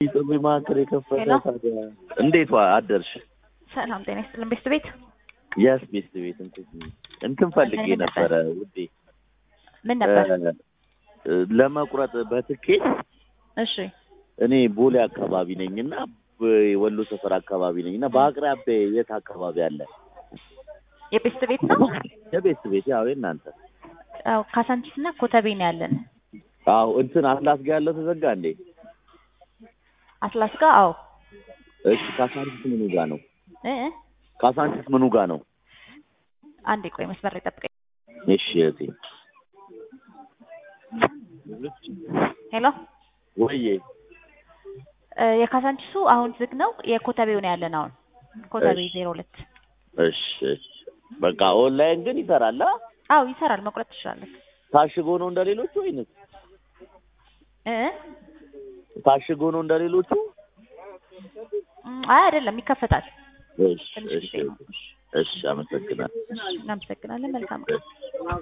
ጥሪ ማዕከል የከፈተ ሄሎ። ታዲያ እንዴት ዋ አደርሽ? ሰላም ጤና ይስጥልን ቤት ቤት የስ ቤት ቤት እንትን እንትን ፈልጌ ምን ነበር? ነበረ ውዴ ምን ነበር? እ፣ ለመቁረጥ በትኬት እሺ እኔ ቦሌ አካባቢ ነኝ እና ወሎ ሰፈር አካባቢ ነኝ እና በአቅራቢያ የት አካባቢ አለ? የቤት ቤት ነው። የቤት ቤት ያው የእናንተ አዎ ካሳንቺስ እና ኮተቤ ነው ያለን። አዎ እንትን አትላስ ጋር ያለው ተዘጋ እንዴ? አትላስ ጋር አዎ እሺ ካሳንቺስ ምኑ ጋር ነው? እ እ ካሳንቺስ ምኑ ጋር ነው? አንዴ ቆይ መስመር ላይ ጠብቀኝ። እሺ እህቴ ሄሎ ወይዬ እ፣ የካሳንቺሱ አሁን ዝግ ነው። የኮተቤው ነው ያለን አሁን ኮተቤ እሺ። ዜሮ ሁለት እሺ እሺ በቃ ኦንላይን ግን ይሰራል አ? አዎ ይሰራል። መቁረጥ ትችላለህ። ታሽጎ ነው እንደሌሎቹ ወይንስ እ እ ታሽጎ ነው እንደሌሎቹ? እም፣ አይ አይደለም ይከፈታል። እሺ ትንሽ እሺ ጊዜ ነው። እሺ አመሰግናለሁ። እናመሰግናለን። መልካም ቀን